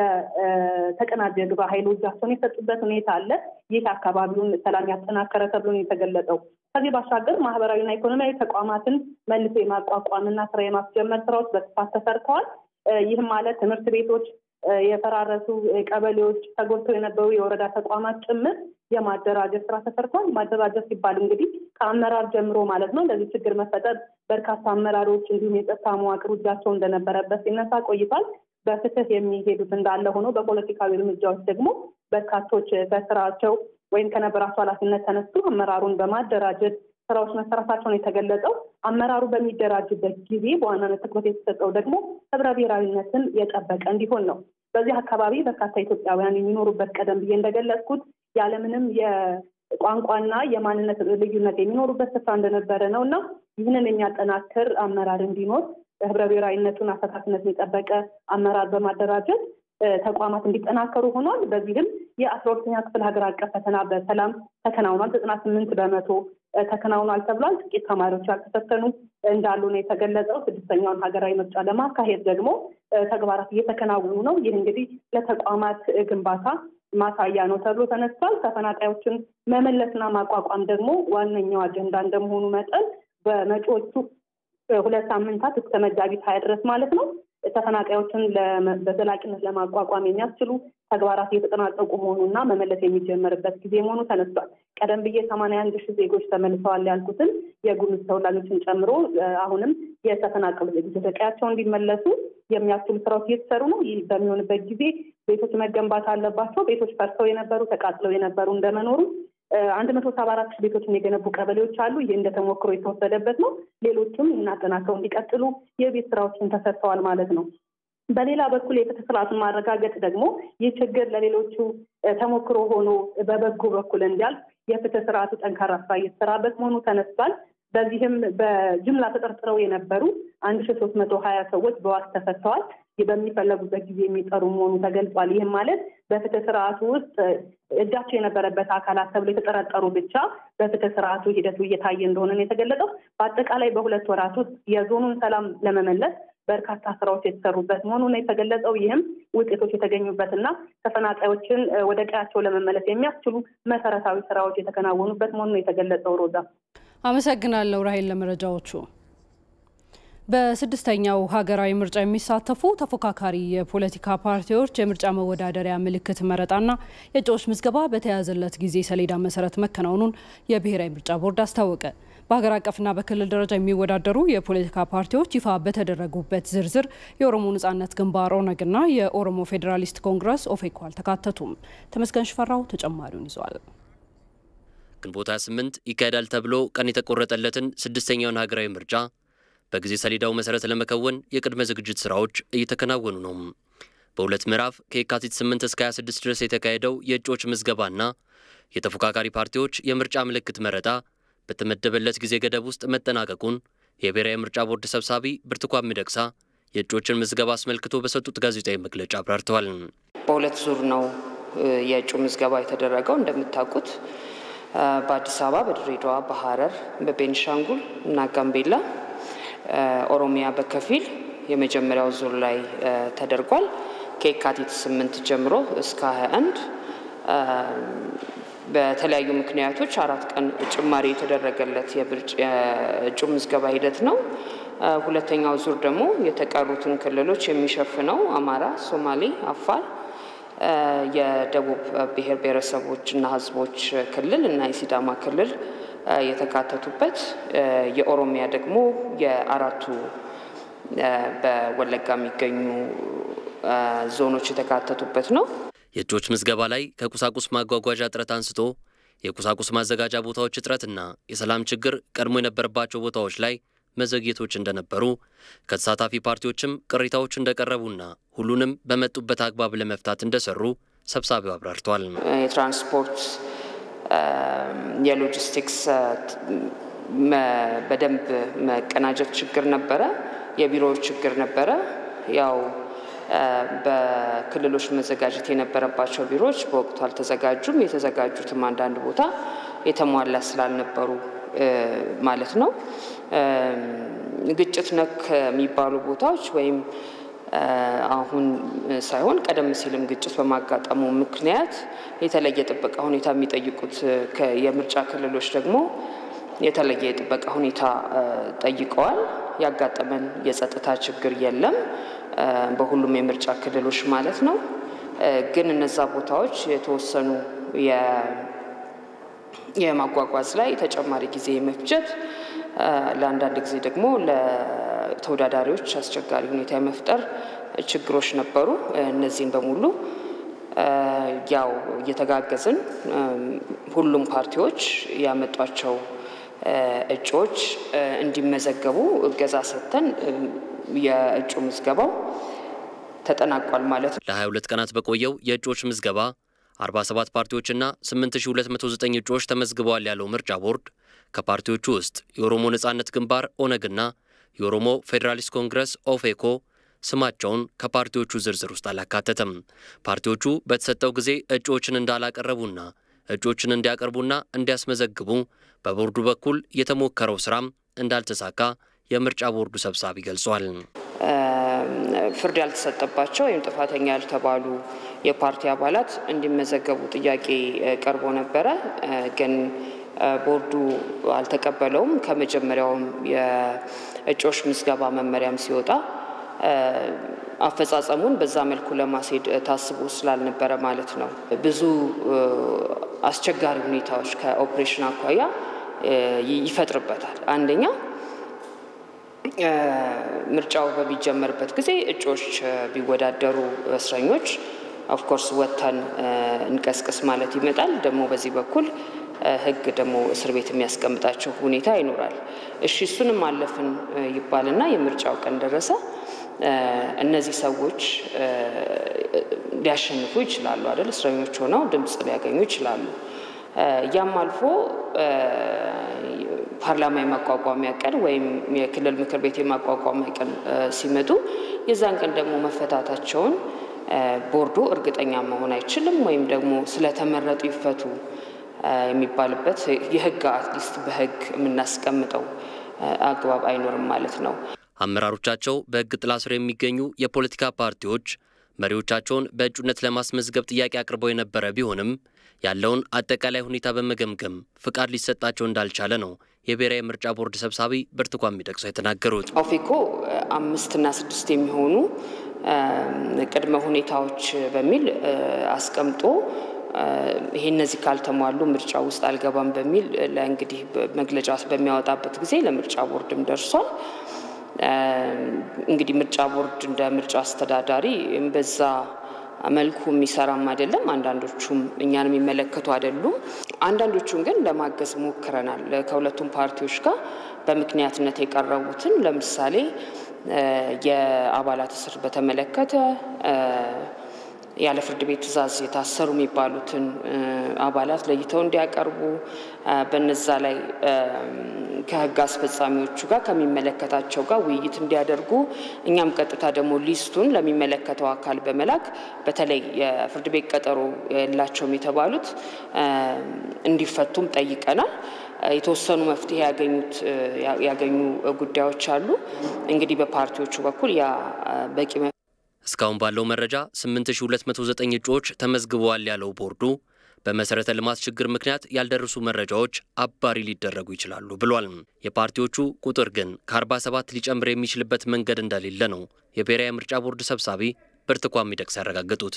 ለተቀናጀ ግብረ ኃይሉ እጃቸውን የሰጡበት ሁኔታ አለ። ይህ አካባቢውን ሰላም ያጠናከረ ተብሎ ነው የተገለጸው። ከዚህ ባሻገር ማህበራዊና ኢኮኖሚያዊ ተቋማትን መልሶ የማቋቋምና ስራ የማስጀመር ስራዎች በስፋት ተሰርተዋል። ይህም ማለት ትምህርት ቤቶች፣ የፈራረሱ ቀበሌዎች፣ ተጎድተው የነበሩ የወረዳ ተቋማት ጭምር የማደራጀት ስራ ተሰርቷል። ማደራጀት ሲባል እንግዲህ ከአመራር ጀምሮ ማለት ነው። ለዚህ ችግር መፈጠር በርካታ አመራሮች እንዲሁም የጸጥታ መዋቅር እጃቸው እንደነበረበት ሲነሳ ቆይቷል። በፍትህ የሚሄዱት እንዳለ ሆኖ በፖለቲካዊ እርምጃዎች ደግሞ በርካቶች ከስራቸው ወይም ከነበራቸው ኃላፊነት ተነስቶ አመራሩን በማደራጀት ስራዎች መሰራታቸውን የተገለጸው። አመራሩ በሚደራጅበት ጊዜ በዋናነት ትኩረት የተሰጠው ደግሞ ህብረ ብሔራዊነትን የጠበቀ እንዲሆን ነው። በዚህ አካባቢ በርካታ ኢትዮጵያውያን የሚኖሩበት ቀደም ብዬ እንደገለጽኩት ያለምንም የቋንቋና የማንነት ልዩነት የሚኖሩበት ስፍራ እንደነበረ ነው እና ይህንን የሚያጠናክር አመራር እንዲኖር ህብረ ብሔራዊነቱን አፈታትነትን የጠበቀ አመራር በማደራጀት ተቋማት እንዲጠናከሩ ሆኗል። በዚህም የአስራ ሁለተኛ ክፍል ሀገር አቀፍ ፈተና በሰላም ተከናውኗል። ዘጠና ስምንት በመቶ ተከናውኗል ተብሏል። ጥቂት ተማሪዎች ያልተፈተኑ እንዳሉ ነው የተገለጸው። ስድስተኛውን ሀገራዊ ምርጫ ለማካሄድ ደግሞ ተግባራት እየተከናወኑ ነው። ይህ እንግዲህ ለተቋማት ግንባታ ማሳያ ነው ተብሎ ተነስቷል። ተፈናቃዮችን መመለስና ማቋቋም ደግሞ ዋነኛው አጀንዳ እንደመሆኑ መጠን በመጪዎቹ ሁለት ሳምንታት እስከ መጋቢት ሀያ ድረስ ማለት ነው ተፈናቃዮችን በዘላቂነት ለማቋቋም የሚያስችሉ ተግባራት እየተጠናቀቁ መሆኑና መመለስ የሚጀመርበት ጊዜ መሆኑ ተነስቷል። ቀደም ብዬ ሰማንያ አንድ ሺህ ዜጎች ተመልሰዋል ያልኩትን የጉሙዝ ተወላጆችን ጨምሮ አሁንም የተፈናቀሉ ዜጎች ወደ ቀያቸው እንዲመለሱ የሚያስችሉ ስራዎች እየተሰሩ ነው። ይህ በሚሆንበት ጊዜ ቤቶች መገንባት አለባቸው። ቤቶች ፈርሰው የነበሩ ተቃጥለው የነበሩ እንደመኖሩ አንድ መቶ ሰባ አራት ሺህ ቤቶችን የገነቡ ቀበሌዎች አሉ። ይህ እንደ ተሞክሮ የተወሰደበት ነው። ሌሎችም እናጠናከው እንዲቀጥሉ የቤት ስራዎችን ተሰርተዋል ማለት ነው። በሌላ በኩል የፍትህ ስርዓቱን ማረጋገጥ ደግሞ ይህ ችግር ለሌሎቹ ተሞክሮ ሆኖ በበጎ በኩል እንዲያልፍ የፍትህ ስርዓቱ ጠንካራ ስራ እየተሰራበት መሆኑ ተነስቷል። በዚህም በጅምላ ተጠርጥረው የነበሩ አንድ ሺ ሶስት መቶ ሀያ ሰዎች በዋስ ተፈተዋል። በሚፈለጉበት ጊዜ የሚጠሩ መሆኑ ተገልጿል። ይህም ማለት በፍትህ ስርዓቱ ውስጥ እጃቸው የነበረበት አካላት ተብሎ የተጠረጠሩ ብቻ በፍትህ ስርዓቱ ሂደቱ እየታየ እንደሆነ ነው የተገለጸው። በአጠቃላይ በሁለት ወራት ውስጥ የዞኑን ሰላም ለመመለስ በርካታ ስራዎች የተሰሩበት መሆኑ ነው የተገለጸው። ይህም ውጤቶች የተገኙበትና ተፈናቃዮችን ወደ ቀያቸው ለመመለስ የሚያስችሉ መሰረታዊ ስራዎች የተከናወኑበት መሆኑ ነው የተገለጸው። ሮዛ አመሰግናለሁ ራሄል ለመረጃዎቹ። በስድስተኛው ሀገራዊ ምርጫ የሚሳተፉ ተፎካካሪ የፖለቲካ ፓርቲዎች የምርጫ መወዳደሪያ ምልክት መረጣና የእጩዎች ምዝገባ በተያያዘለት ጊዜ ሰሌዳ መሰረት መከናወኑን የብሔራዊ ምርጫ ቦርድ አስታወቀ። በሀገር አቀፍና በክልል ደረጃ የሚወዳደሩ የፖለቲካ ፓርቲዎች ይፋ በተደረጉበት ዝርዝር የኦሮሞ ነጻነት ግንባር ኦነግና የኦሮሞ ፌዴራሊስት ኮንግረስ ኦፌኮ አልተካተቱም። ተመስገን ሽፈራው ተጨማሪውን ይዟል። ግንቦት 28 ይካሄዳል ተብሎ ቀን የተቆረጠለትን ስድስተኛውን ሀገራዊ ምርጫ በጊዜ ሰሌዳው መሰረት ለመከወን የቅድመ ዝግጅት ስራዎች እየተከናወኑ ነው። በሁለት ምዕራፍ ከየካቲት 8 እስከ 26 ድረስ የተካሄደው የእጩዎች ምዝገባና የተፎካካሪ ፓርቲዎች የምርጫ ምልክት መረጣ በተመደበለት ጊዜ ገደብ ውስጥ መጠናቀቁን የብሔራዊ ምርጫ ቦርድ ሰብሳቢ ብርቱካን ሚደቅሳ የእጩዎችን ምዝገባ አስመልክቶ በሰጡት ጋዜጣዊ መግለጫ አብራርተዋል። በሁለት ዙር ነው የእጩ ምዝገባ የተደረገው። እንደምታውቁት በአዲስ አበባ፣ በድሬዳዋ፣ በሐረር፣ በቤኒሻንጉል እና ጋምቤላ ኦሮሚያ በከፊል የመጀመሪያው ዙር ላይ ተደርጓል። ከየካቲት ስምንት ጀምሮ እስከ 21 በተለያዩ ምክንያቶች አራት ቀን ጭማሪ የተደረገለት የእጩ ምዝገባ ሂደት ነው። ሁለተኛው ዙር ደግሞ የተቀሩትን ክልሎች የሚሸፍነው አማራ፣ ሶማሌ፣ አፋር፣ የደቡብ ብሔር ብሔረሰቦችና ሕዝቦች ክልል እና የሲዳማ ክልል የተካተቱበት የኦሮሚያ ደግሞ የአራቱ በወለጋ የሚገኙ ዞኖች የተካተቱበት ነው። የእጩዎች ምዝገባ ላይ ከቁሳቁስ ማጓጓዣ እጥረት አንስቶ የቁሳቁስ ማዘጋጃ ቦታዎች እጥረትና የሰላም ችግር ቀድሞ የነበረባቸው ቦታዎች ላይ መዘግየቶች እንደነበሩ ከተሳታፊ ፓርቲዎችም ቅሬታዎች እንደቀረቡና ሁሉንም በመጡበት አግባብ ለመፍታት እንደሰሩ ሰብሳቢው አብራርተዋል። የትራንስፖርት የሎጂስቲክስ በደንብ መቀናጀት ችግር ነበረ። የቢሮዎች ችግር ነበረ። ያው በክልሎች መዘጋጀት የነበረባቸው ቢሮዎች በወቅቱ አልተዘጋጁም። የተዘጋጁትም አንዳንድ ቦታ የተሟላ ስላልነበሩ ማለት ነው። ግጭት ነክ የሚባሉ ቦታዎች ወይም አሁን ሳይሆን ቀደም ሲልም ግጭት በማጋጠሙ ምክንያት የተለየ ጥበቃ ሁኔታ የሚጠይቁት የምርጫ ክልሎች ደግሞ የተለየ የጥበቃ ሁኔታ ጠይቀዋል። ያጋጠመን የጸጥታ ችግር የለም በሁሉም የምርጫ ክልሎች ማለት ነው። ግን እነዛ ቦታዎች የተወሰኑ የማጓጓዝ ላይ ተጨማሪ ጊዜ የመፍጀት ለአንዳንድ ጊዜ ደግሞ ለተወዳዳሪዎች አስቸጋሪ ሁኔታ የመፍጠር ችግሮች ነበሩ። እነዚህን በሙሉ ያው እየተጋገዝን ሁሉም ፓርቲዎች ያመጧቸው እጩዎች እንዲመዘገቡ እገዛ ሰጥተን የእጩ ምዝገባው ተጠናቋል ማለት ነው። ለ22 ቀናት በቆየው የእጩዎች ምዝገባ 47 ፓርቲዎችና 8209 እጩዎች ተመዝግበዋል ያለው ምርጫ ቦርድ ከፓርቲዎቹ ውስጥ የኦሮሞ ነጻነት ግንባር ኦነግና የኦሮሞ ፌዴራሊስት ኮንግረስ ኦፌኮ ስማቸውን ከፓርቲዎቹ ዝርዝር ውስጥ አላካተተም። ፓርቲዎቹ በተሰጠው ጊዜ እጩዎችን እንዳላቀረቡና እጩዎችን እንዲያቀርቡና እንዲያስመዘግቡ በቦርዱ በኩል የተሞከረው ስራም እንዳልተሳካ የምርጫ ቦርዱ ሰብሳቢ ገልጿል። ፍርድ ያልተሰጠባቸው ወይም ጥፋተኛ ያልተባሉ የፓርቲ አባላት እንዲመዘገቡ ጥያቄ ቀርቦ ነበረ። ግን ቦርዱ አልተቀበለውም። ከመጀመሪያውም የእጩዎች ምዝገባ መመሪያም ሲወጣ አፈጻጸሙን በዛ መልኩ ለማስሄድ ታስቦ ስላልነበረ ማለት ነው። ብዙ አስቸጋሪ ሁኔታዎች ከኦፕሬሽን አኳያ ይፈጥርበታል። አንደኛ ምርጫው በሚጀመርበት ጊዜ እጩዎች ቢወዳደሩ እስረኞች ኦፍኮርስ ወጥተን እንቀስቅስ ማለት ይመጣል። ደግሞ በዚህ በኩል ሕግ ደግሞ እስር ቤት የሚያስቀምጣቸው ሁኔታ ይኖራል። እሺ እሱንም አለፍን ይባልና የምርጫው ቀን ደረሰ። እነዚህ ሰዎች ሊያሸንፉ ይችላሉ አይደል? እስረኞች ሆነው ድምፅ ሊያገኙ ይችላሉ። ያም አልፎ ፓርላማ የማቋቋሚያ ቀን ወይም የክልል ምክር ቤት የማቋቋሚያ ቀን ሲመጡ የዛን ቀን ደግሞ መፈታታቸውን ቦርዱ እርግጠኛ መሆን አይችልም። ወይም ደግሞ ስለተመረጡ ይፈቱ የሚባልበት የህግ አትሊስት በህግ የምናስቀምጠው አግባብ አይኖርም ማለት ነው። አመራሮቻቸው በህግ ጥላ ስር የሚገኙ የፖለቲካ ፓርቲዎች መሪዎቻቸውን በእጩነት ለማስመዝገብ ጥያቄ አቅርበው የነበረ ቢሆንም ያለውን አጠቃላይ ሁኔታ በመገምገም ፍቃድ ሊሰጣቸው እንዳልቻለ ነው የብሔራዊ ምርጫ ቦርድ ሰብሳቢ ብርቱካን ሚደቅሳ የተናገሩት። ኦፌኮ አምስትና ስድስት የሚሆኑ ቅድመ ሁኔታዎች በሚል አስቀምጦ ይሄ እነዚህ ካልተሟሉ ምርጫ ውስጥ አልገባም በሚል ለእንግዲህ መግለጫ በሚያወጣበት ጊዜ ለምርጫ ቦርድም ደርሷል። እንግዲህ ምርጫ ቦርድ እንደ ምርጫ አስተዳዳሪ በዛ መልኩ የሚሰራም አይደለም። አንዳንዶቹም እኛን የሚመለከቱ አይደሉም። አንዳንዶቹም ግን ለማገዝ ሞክረናል። ከሁለቱም ፓርቲዎች ጋር በምክንያትነት የቀረቡትን ለምሳሌ የአባላት እስር በተመለከተ ያለ ፍርድ ቤት ትዕዛዝ የታሰሩ የሚባሉትን አባላት ለይተው እንዲያቀርቡ በነዛ ላይ ከሕግ አስፈጻሚዎቹ ጋር ከሚመለከታቸው ጋር ውይይት እንዲያደርጉ እኛም ቀጥታ ደግሞ ሊስቱን ለሚመለከተው አካል በመላክ በተለይ የፍርድ ቤት ቀጠሮ የላቸውም የተባሉት እንዲፈቱም ጠይቀናል። የተወሰኑ መፍትሄ ያገኙት ያገኙ ጉዳዮች አሉ። እንግዲህ በፓርቲዎቹ በኩል ያ በቂ እስካሁን ባለው መረጃ 8209 እጩዎች ተመዝግበዋል ያለው ቦርዱ በመሰረተ ልማት ችግር ምክንያት ያልደረሱ መረጃዎች አባሪ ሊደረጉ ይችላሉ ብሏል። የፓርቲዎቹ ቁጥር ግን ከ47 ሊጨምር የሚችልበት መንገድ እንደሌለ ነው የብሔራዊ ምርጫ ቦርድ ሰብሳቢ ብርቱካን ሚደቅሳ ያረጋገጡት።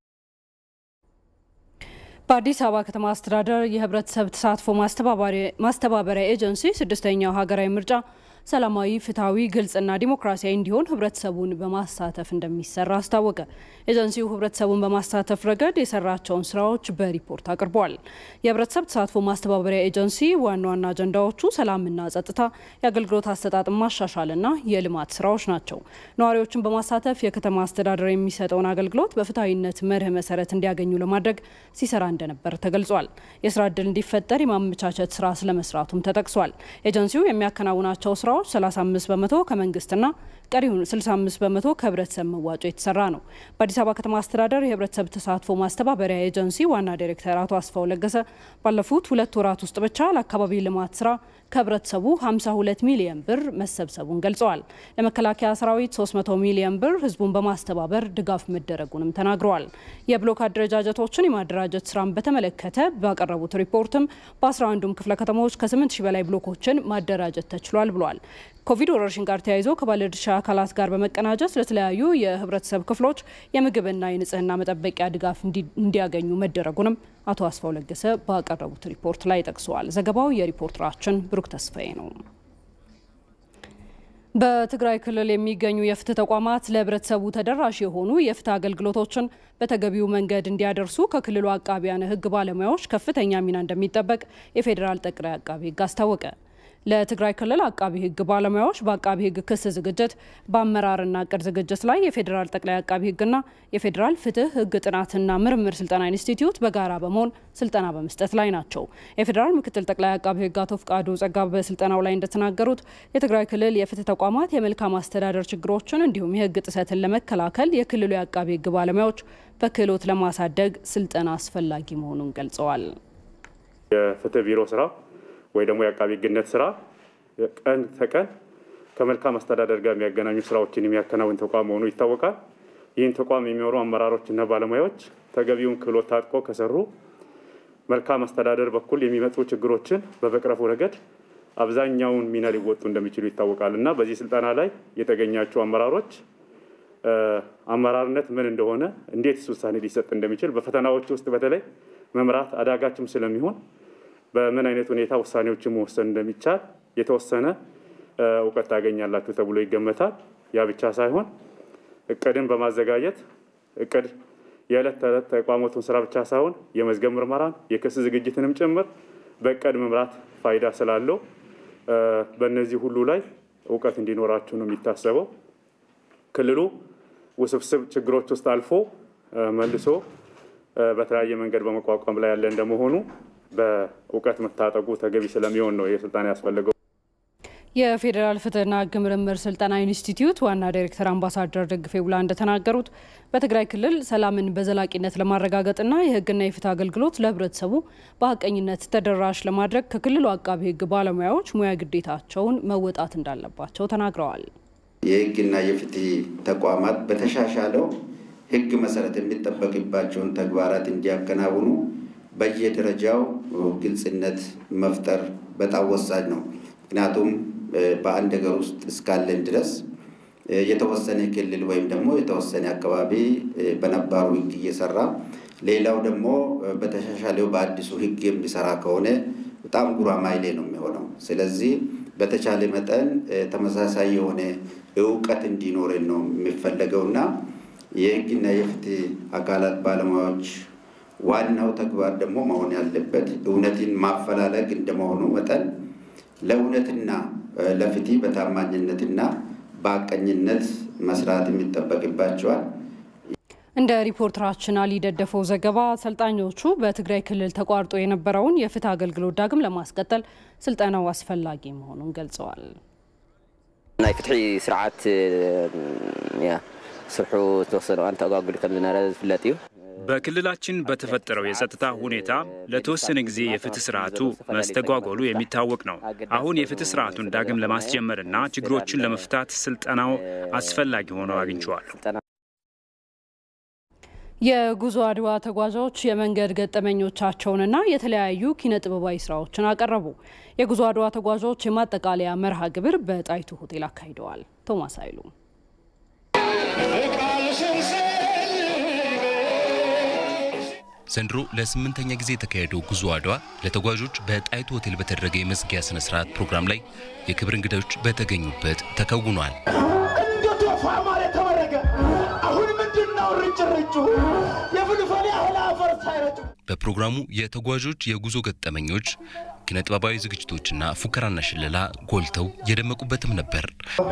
በአዲስ አበባ ከተማ አስተዳደር የህብረተሰብ ተሳትፎ ማስተባበሪያ ኤጀንሲ ስድስተኛው ሀገራዊ ምርጫ ሰላማዊ፣ ፍትሐዊ፣ ግልጽና ዲሞክራሲያዊ እንዲሆን ህብረተሰቡን በማሳተፍ እንደሚሰራ አስታወቀ። ኤጀንሲው ህብረተሰቡን በማሳተፍ ረገድ የሰራቸውን ስራዎች በሪፖርት አቅርቧል። የህብረተሰብ ተሳትፎ ማስተባበሪያ ኤጀንሲ ዋና ዋና አጀንዳዎቹ ሰላምና ጸጥታ፣ የአገልግሎት አሰጣጥ ማሻሻልና የልማት ስራዎች ናቸው። ነዋሪዎችን በማሳተፍ የከተማ አስተዳደር የሚሰጠውን አገልግሎት በፍትሐዊነት መርህ መሰረት እንዲያገኙ ለማድረግ ሲሰራ እንደነበር ተገልጿል። የስራ እድል እንዲፈጠር የማመቻቸት ስራ ስለመስራቱም ተጠቅሷል። ኤጀንሲው የሚያከናውናቸው ስራዎች 35 በመቶ ከመንግስትና ቀሪውን 65 በመቶ ከህብረተሰብ መዋጮ የተሰራ ነው። በአዲስ አበባ ከተማ አስተዳደር የህብረተሰብ ተሳትፎ ማስተባበሪያ ኤጀንሲ ዋና ዲሬክተር አቶ አስፋው ለገሰ ባለፉት ሁለት ወራት ውስጥ ብቻ ለአካባቢ ልማት ስራ ከህብረተሰቡ 52 ሚሊዮን ብር መሰብሰቡን ገልጸዋል። ለመከላከያ ሰራዊት 300 ሚሊዮን ብር ህዝቡን በማስተባበር ድጋፍ መደረጉንም ተናግረዋል። የብሎክ አደረጃጀቶችን የማደራጀት ስራን በተመለከተ ባቀረቡት ሪፖርትም በ11ዱም ክፍለ ከተሞች ከ8 ሺህ በላይ ብሎኮችን ማደራጀት ተችሏል ብሏል። ኮቪድ ወረርሽኝ ጋር ተያይዞ ከባለድርሻ አካላት ጋር በመቀናጀት ለተለያዩ የህብረተሰብ ክፍሎች የምግብና የንጽህና መጠበቂያ ድጋፍ እንዲያገኙ መደረጉንም አቶ አስፋው ለገሰ ባቀረቡት ሪፖርት ላይ ጠቅሰዋል። ዘገባው የሪፖርተራችን ብሩክ ተስፋዬ ነው። በትግራይ ክልል የሚገኙ የፍትህ ተቋማት ለህብረተሰቡ ተደራሽ የሆኑ የፍትህ አገልግሎቶችን በተገቢው መንገድ እንዲያደርሱ ከክልሉ አቃቢያነ ህግ ባለሙያዎች ከፍተኛ ሚና እንደሚጠበቅ የፌዴራል ጠቅላይ አቃቢ ህግ አስታወቀ። ለትግራይ ክልል አቃቢ ህግ ባለሙያዎች በአቃቢ ህግ ክስ ዝግጅት፣ በአመራርና እቅድ ዝግጅት ላይ የፌዴራል ጠቅላይ አቃቢ ህግና የፌዴራል ፍትህ ህግ ጥናትና ምርምር ስልጠና ኢንስቲትዩት በጋራ በመሆን ስልጠና በመስጠት ላይ ናቸው። የፌዴራል ምክትል ጠቅላይ አቃቢ ህግ አቶ ፍቃዱ ጸጋ በስልጠናው ላይ እንደተናገሩት የትግራይ ክልል የፍትህ ተቋማት የመልካም አስተዳደር ችግሮችን እንዲሁም የህግ ጥሰትን ለመከላከል የክልሉ የአቃቢ ህግ ባለሙያዎች በክህሎት ለማሳደግ ስልጠና አስፈላጊ መሆኑን ገልጸዋል። የፍትህ ቢሮ ስራ ወይ ደግሞ የአቃቢ ህግነት ስራ ቀን ተቀን ከመልካም አስተዳደር ጋር የሚያገናኙ ስራዎችን የሚያከናውን ተቋም መሆኑ ይታወቃል። ይህን ተቋም የሚመሩ አመራሮችና ባለሙያዎች ተገቢውን ክህሎት ታጥቆ ከሰሩ መልካም አስተዳደር በኩል የሚመጡ ችግሮችን በመቅረፉ ረገድ አብዛኛውን ሚና ሊወጡ እንደሚችሉ ይታወቃል እና በዚህ ስልጠና ላይ የተገኛቸው አመራሮች አመራርነት ምን እንደሆነ፣ እንዴት ውሳኔ ሊሰጥ እንደሚችል በፈተናዎች ውስጥ በተለይ መምራት አዳጋችም ስለሚሆን በምን አይነት ሁኔታ ውሳኔዎችን መወሰን እንደሚቻል የተወሰነ እውቀት ታገኛላችሁ ተብሎ ይገመታል። ያ ብቻ ሳይሆን እቅድን በማዘጋጀት እቅድ የዕለት ተዕለት ተቋማቱን ስራ ብቻ ሳይሆን የመዝገብ ምርመራን የክስ ዝግጅትንም ጭምር በእቅድ መምራት ፋይዳ ስላለው በእነዚህ ሁሉ ላይ እውቀት እንዲኖራችሁ ነው የሚታሰበው። ክልሉ ውስብስብ ችግሮች ውስጥ አልፎ መልሶ በተለያየ መንገድ በመቋቋም ላይ ያለ እንደመሆኑ በእውቀት መታጠቁ ተገቢ ስለሚሆን ነው ይህ ስልጠና ያስፈለገው። የፌዴራል ፍትህና ሕግ ምርምር ስልጠና ኢንስቲትዩት ዋና ዳይሬክተር አምባሳደር ደግፌ ቡላ እንደተናገሩት በትግራይ ክልል ሰላምን በዘላቂነት ለማረጋገጥና የሕግና የፍትህ አገልግሎት ለህብረተሰቡ በሀቀኝነት ተደራሽ ለማድረግ ከክልሉ አቃቢ ሕግ ባለሙያዎች ሙያ ግዴታቸውን መወጣት እንዳለባቸው ተናግረዋል። የሕግና የፍትህ ተቋማት በተሻሻለው ሕግ መሰረት የሚጠበቅባቸውን ተግባራት እንዲያከናውኑ በየደረጃው ግልጽነት መፍጠር በጣም ወሳኝ ነው። ምክንያቱም በአንድ ሀገር ውስጥ እስካለን ድረስ የተወሰነ ክልል ወይም ደግሞ የተወሰነ አካባቢ በነባሩ ህግ እየሰራ ሌላው ደግሞ በተሻሻለው በአዲሱ ህግ የሚሰራ ከሆነ በጣም ጉራማይሌ ነው የሚሆነው። ስለዚህ በተቻለ መጠን ተመሳሳይ የሆነ እውቀት እንዲኖረን ነው የሚፈለገው እና የህግና የፍትህ አካላት ባለሙያዎች ዋናው ተግባር ደግሞ መሆን ያለበት እውነትን ማፈላለግ እንደመሆኑ መጠን ለእውነትና ለፍትህ በታማኝነትና በሀቀኝነት መስራት የሚጠበቅባቸዋል። እንደ ሪፖርተራችን አሊ ደደፈው ዘገባ ሰልጣኞቹ በትግራይ ክልል ተቋርጦ የነበረውን የፍትህ አገልግሎት ዳግም ለማስቀጠል ስልጠናው አስፈላጊ መሆኑን ገልጸዋል። ናይ ፍትሒ ስርዓት ስርሑ ዝተወሰነ እዋን ተጓጉሉ ከም ዝነበረ ዝፍለጥ እዩ በክልላችን በተፈጠረው የጸጥታ ሁኔታ ለተወሰነ ጊዜ የፍትህ ስርዓቱ መስተጓጎሉ የሚታወቅ ነው። አሁን የፍትህ ስርዓቱን ዳግም ለማስጀመርና ችግሮችን ለመፍታት ስልጠናው አስፈላጊ ሆኖ አግኝቼዋለሁ። የጉዞ አድዋ ተጓዦች የመንገድ ገጠመኞቻቸውንና የተለያዩ ኪነ ጥበባዊ ስራዎችን አቀረቡ። የጉዞ አድዋ ተጓዦች የማጠቃለያ መርሃ ግብር በጣይቱ ሆቴል አካሂደዋል። ቶማስ አይሉ ዘንድሮ ለስምንተኛ ጊዜ የተካሄደው ጉዞ አድዋ ለተጓዦች በጣይቱ ሆቴል በተደረገ የመዝጊያ ስነ ስርዓት ፕሮግራም ላይ የክብር እንግዶች በተገኙበት ተከውኗል። እንደ ቶፋ ማለት ተወረገ። አሁን ምንድን ነው ርጭርጩ? የፍልፈሌ አህል አፈር ሳይረጩ በፕሮግራሙ የተጓዦች የጉዞ ገጠመኞች፣ ኪነ ጥበባዊ ዝግጅቶችና ፉከራና ሽለላ ጎልተው የደመቁበትም ነበር።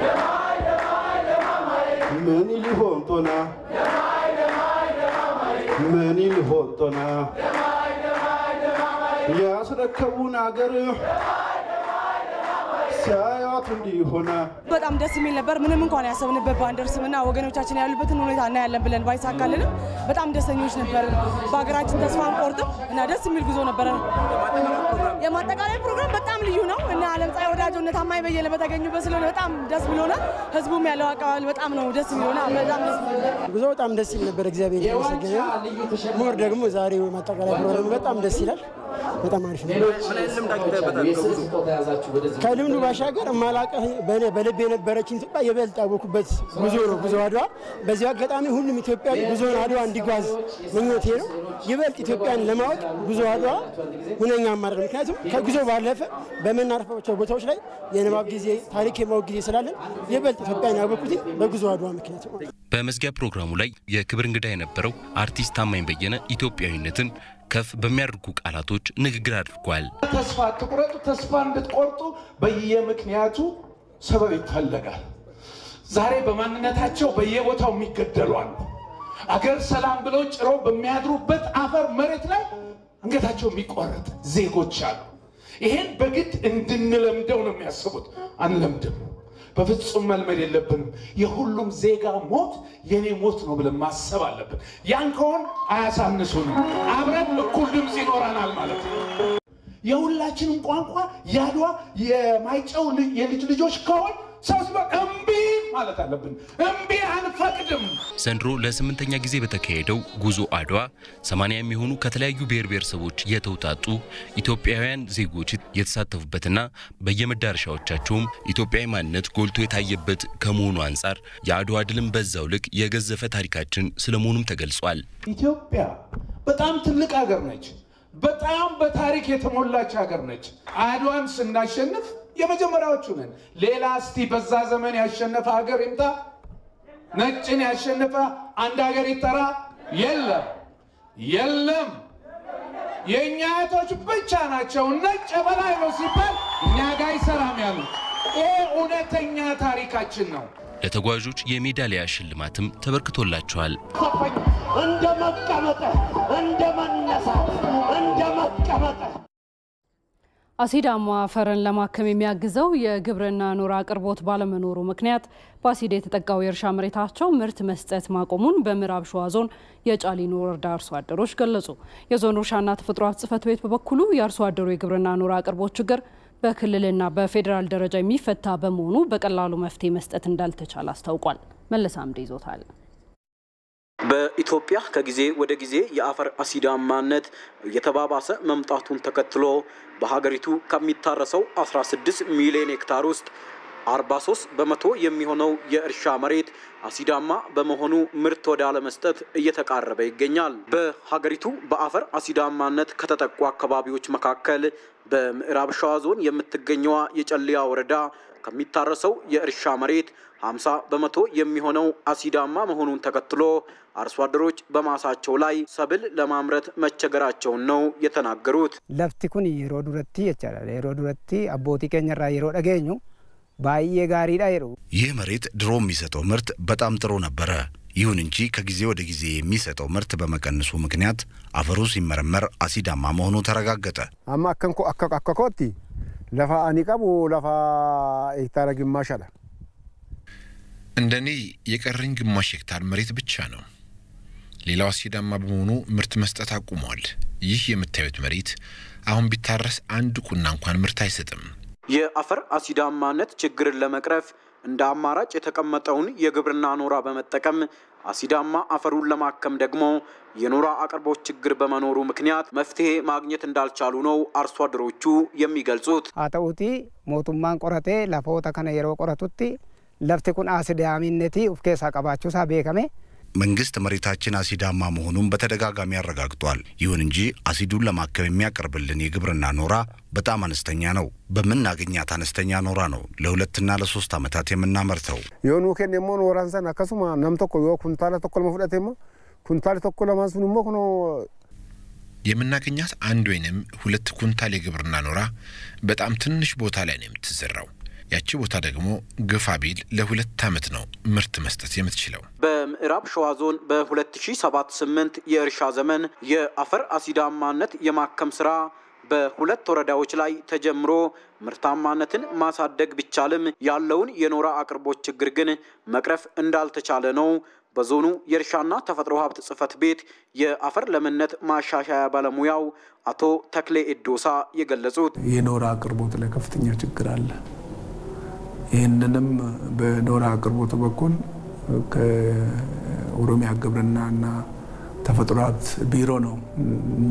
ምን ሊሆን ጦና ምን ሊሆን ጦና ያስረከቡን አገር ሲያዩት እንዲሆነ በጣም ደስ የሚል ነበር። ምንም እንኳን ያሰብንበት ባንደርስምና ወገኖቻችን ያሉበትን ሁኔታ እናያለን ብለን ባይሳካልንም በጣም ደስተኞች ነበር። በሀገራችን ተስፋ አንቆርጥም እና ደስ የሚል ጉዞ ነበረ። የማጠቃለያ ፕሮግራም በጣም ልዩ ነው እና አለም ፀሐይ ወዳጆ እነ ታማኝ በየነ በተገኙበት ስለሆነ በጣም ደስ ብሎናል። ህዝቡም ያለው አቀባበል በጣም ነው ደስ የሚሆናል። በጣም ደስ ጉዞ በጣም ደስ ይል ነበር። እግዚአብሔር የተመሰገነ ሞር ደግሞ ዛሬው ማጠቃለያ ፕሮግራም በጣም ደስ ይላል። በጣም አሪፍ ነው። ከልምዱ ባሻገር ማላቀህ በልብ የነበረችን ኢትዮጵያ የበልጥ ያወኩበት ጉዞ ነው ጉዞ አድዋ። በዚሁ አጋጣሚ ሁሉም ኢትዮጵያዊ ጉዞን አድዋ እንዲጓዝ ምኞቴ ነው። ይበልጥ ኢትዮጵያን ለማወቅ ጉዞ አድዋ ሁነኛ አማራጭ፣ ምክንያቱም ከጉዞ ባለፈ በምናርፋቸው ቦታዎች ላይ የንባብ ጊዜ፣ ታሪክ የማወቅ ጊዜ ስላለን ይበልጥ ኢትዮጵያን ያወቅኩት በጉዞ አድዋ ምክንያት ነው። በመዝጊያ ፕሮግራሙ ላይ የክብር እንግዳ የነበረው አርቲስት ታማኝ በየነ ኢትዮጵያዊነትን ከፍ በሚያደርጉ ቃላቶች ንግግር አድርጓል። ተስፋ አትቁረጡ። ተስፋ እንድትቆርጡ በየምክንያቱ ሰበብ ይፈለጋል። ዛሬ በማንነታቸው በየቦታው የሚገደሉ አሉ። አገር ሰላም ብለው ጭረው በሚያድሩበት አፈር መሬት ላይ አንገታቸው የሚቆረጥ ዜጎች አሉ። ይሄን በግድ እንድንለምደው ነው የሚያስቡት። አንለምድም። በፍጹም መልመድ የለብንም። የሁሉም ዜጋ ሞት የኔ ሞት ነው ብለን ማሰብ አለብን። ያን ከሆን አያሳንሱንም። አብረን እኩል ድምፅ ይኖረናል ማለት ነው። የሁላችንም ቋንቋ የአድዋ የማይጨው የልጅ ልጆች ከሆን ሰብስበን እምቢ ማለት አለብን። እምቢ አንፈቅድም። ዘንድሮ ለስምንተኛ ጊዜ በተካሄደው ጉዞ አድዋ ሰማንያ የሚሆኑ ከተለያዩ ብሔር ብሔረሰቦች የተውጣጡ ኢትዮጵያውያን ዜጎች የተሳተፉበትና በየመዳረሻዎቻቸውም ኢትዮጵያዊ ማንነት ጎልቶ የታየበት ከመሆኑ አንጻር የአድዋ ድልም በዛው ልክ የገዘፈ ታሪካችን ስለመሆኑም ተገልጿል። ኢትዮጵያ በጣም ትልቅ ሀገር ነች። በጣም በታሪክ የተሞላች ሀገር ነች። አድዋን ስናሸንፍ የመጀመሪያዎቹ ነን። ሌላ እስቲ በዛ ዘመን ያሸነፈ ሀገር ይምጣ። ነጭን ያሸነፈ አንድ ሀገር ይጠራ? የለም፣ የለም። የእኛ አያቶች ብቻ ናቸው ነጭ በላይ ነው ሲባል እኛ ጋር አይሰራም ያሉት። ይሄ እውነተኛ ታሪካችን ነው። ለተጓዦች የሜዳሊያ ሽልማትም ተበርክቶላቸዋል። እንደ መቀመጠ እንደ መነሳት እንደ መቀመጠ አሲዳማ አፈርን ለማከም የሚያግዘው የግብርና ኖራ አቅርቦት ባለመኖሩ ምክንያት በአሲድ የተጠቃው የእርሻ መሬታቸው ምርት መስጠት ማቆሙን በምዕራብ ሸዋ ዞን የጫሊኖ ወረዳ አርሶ አደሮች ገለጹ። የዞኑ እርሻና ተፈጥሮ ሀብት ጽሕፈት ቤት በበኩሉ የአርሶ አደሩ የግብርና ኖራ አቅርቦት ችግር በክልልና በፌዴራል ደረጃ የሚፈታ በመሆኑ በቀላሉ መፍትሄ መስጠት እንዳልተቻለ አስታውቋል። መለስ አምደ ይዞታል። በኢትዮጵያ ከጊዜ ወደ ጊዜ የአፈር አሲዳማነት እየተባባሰ መምጣቱን ተከትሎ በሀገሪቱ ከሚታረሰው 16 ሚሊዮን ሄክታር ውስጥ 43 በመቶ የሚሆነው የእርሻ መሬት አሲዳማ በመሆኑ ምርት ወደ አለመስጠት እየተቃረበ ይገኛል። በሀገሪቱ በአፈር አሲዳማነት ከተጠቁ አካባቢዎች መካከል በምዕራብ ሸዋ ዞን የምትገኘዋ የጨልያ ወረዳ ከሚታረሰው የእርሻ መሬት 50 በመቶ የሚሆነው አሲዳማ መሆኑን ተከትሎ አርሶ አደሮች በማሳቸው ላይ ሰብል ለማምረት መቸገራቸውን ነው የተናገሩት። ለፍቲ ኩን የሮ ዱረቲ ይቻላል የሮ ዱረቲ አቦቲ ኬኘራ የሮ ደገኙ ባየ ጋሪዳ የሩ ይህ መሬት ድሮ የሚሰጠው ምርት በጣም ጥሩ ነበረ። ይሁን እንጂ ከጊዜ ወደ ጊዜ የሚሰጠው ምርት በመቀነሱ ምክንያት አፈሩ ሲመረመር አሲዳማ መሆኑ ተረጋገጠ። አማ አከንኮ አከኮቲ ለፋ አኒ ቀቡ ለፋ ሄክታረ ግማሽ አለ እንደኔ የቀረኝ ግማሽ ሄክታር መሬት ብቻ ነው። ሌላው አሲዳማ በመሆኑ ምርት መስጠት አቁሟል። ይህ የምታዩት መሬት አሁን ቢታረስ አንድ ቁና እንኳን ምርት አይሰጥም። የአፈር አሲዳማነት ችግርን ለመቅረፍ እንደ አማራጭ የተቀመጠውን የግብርና ኖራ በመጠቀም አሲዳማ አፈሩን ለማከም ደግሞ የኖራ አቅርቦት ችግር በመኖሩ ምክንያት መፍትሄ ማግኘት እንዳልቻሉ ነው አርሶ አደሮቹ የሚገልጹት። አተኡቲ ሞቱማን ቆረቴ ለፎተ ከነ የሮ ቆረቱቲ ለፍቲ ኩን አሲዳሚነቲ ኡፍ ኬሳ ቀባቹሳ ቤከሜ መንግስት መሬታችን አሲዳማ መሆኑን በተደጋጋሚ አረጋግጧል። ይሁን እንጂ አሲዱን ለማከም የሚያቀርብልን የግብርና ኖራ በጣም አነስተኛ ነው። በምናገኛት አነስተኛ ኖራ ነው ለሁለትና ለሶስት ዓመታት የምናመርተው። የሆኑ ኬን ሞ ኖራንሰን አከሱማ ነም ቶኮ ዮ ኩንታለ ቶኮ ለመፍደት ሞ ኩንታል ቶኮ ለማንሱን ሞ ኩኖ የምናገኛት አንድ ወይንም ሁለት ኩንታል የግብርና ኖራ በጣም ትንሽ ቦታ ላይ ነው የምትዘራው። ያቺ ቦታ ደግሞ ግፋ ቢል ለሁለት ዓመት ነው ምርት መስጠት የምትችለው። በምዕራብ ሸዋ ዞን በ2007/8 የእርሻ ዘመን የአፈር አሲዳማነት የማከም ስራ በሁለት ወረዳዎች ላይ ተጀምሮ ምርታማነትን ማሳደግ ቢቻልም ያለውን የኖራ አቅርቦት ችግር ግን መቅረፍ እንዳልተቻለ ነው በዞኑ የእርሻና ተፈጥሮ ሀብት ጽሕፈት ቤት የአፈር ለምነት ማሻሻያ ባለሙያው አቶ ተክሌ ኤዶሳ የገለጹት። የኖራ አቅርቦት ላይ ከፍተኛ ችግር አለ። ይህንንም በኖራ አቅርቦት በኩል ከኦሮሚያ ግብርናና ተፈጥሮ ሀብት ቢሮ ነው እኛ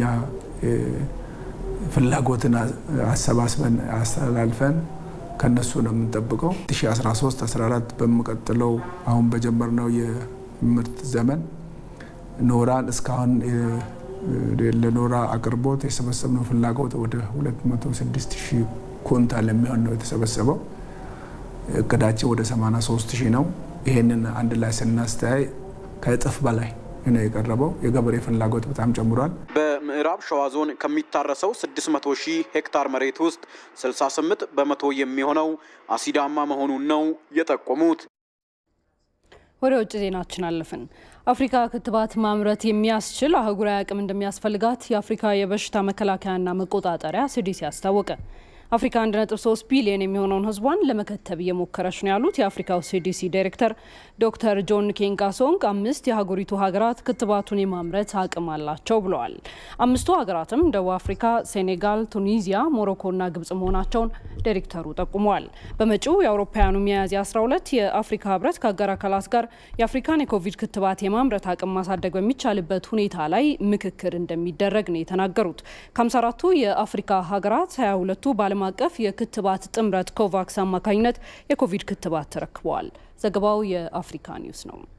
ፍላጎትን አሰባስበን አስተላልፈን ከነሱ ነው የምንጠብቀው። 2013 14 በሚቀጥለው አሁን በጀመርነው የምርት ዘመን ኖራን እስካሁን ለኖራ አቅርቦት የሰበሰብነው ፍላጎት ወደ 206 ሺህ ኩንታል የሚሆን ነው የተሰበሰበው። እቅዳችን ወደ 83 ሺህ ነው። ይሄንን አንድ ላይ ስናስተያይ ከእጥፍ በላይ ነው የቀረበው። የገበሬ ፍላጎት በጣም ጨምሯል። በምዕራብ ሸዋ ዞን ከሚታረሰው 600 ሺህ ሄክታር መሬት ውስጥ 68 በመቶ የሚሆነው አሲዳማ መሆኑን ነው የጠቆሙት። ወደ ውጭ ዜናችን አለፍን። አፍሪካ ክትባት ማምረት የሚያስችል አህጉራዊ አቅም እንደሚያስፈልጋት የአፍሪካ የበሽታ መከላከያና መቆጣጠሪያ ሲዲሲ አስታወቀ። አፍሪካ 1.3 ቢሊዮን የሚሆነውን ህዝቧን ለመከተብ እየሞከረች ነው ያሉት የአፍሪካው ሲዲሲ ዳይሬክተር ዶክተር ጆን ኬንጋሶንግ አምስት የሀገሪቱ ሀገራት ክትባቱን የማምረት አቅም አላቸው ብለዋል። አምስቱ ሀገራትም ደቡብ አፍሪካ፣ ሴኔጋል፣ ቱኒዚያ፣ ሞሮኮና ግብጽ መሆናቸውን ዳይሬክተሩ ጠቁመዋል። በመጪው የአውሮፓውያኑ ሚያዝያ 12 የአፍሪካ ህብረት ከአጋር አካላት ጋር የአፍሪካን የኮቪድ ክትባት የማምረት አቅም ማሳደግ በሚቻልበት ሁኔታ ላይ ምክክር እንደሚደረግ ነው የተናገሩት። ከ54ቱ የአፍሪካ ሀገራት 22ቱ በዓለም አቀፍ የክትባት ጥምረት ኮቫክስ አማካኝነት የኮቪድ ክትባት ተረክበዋል። ዘገባው የአፍሪካ ኒውስ ነው።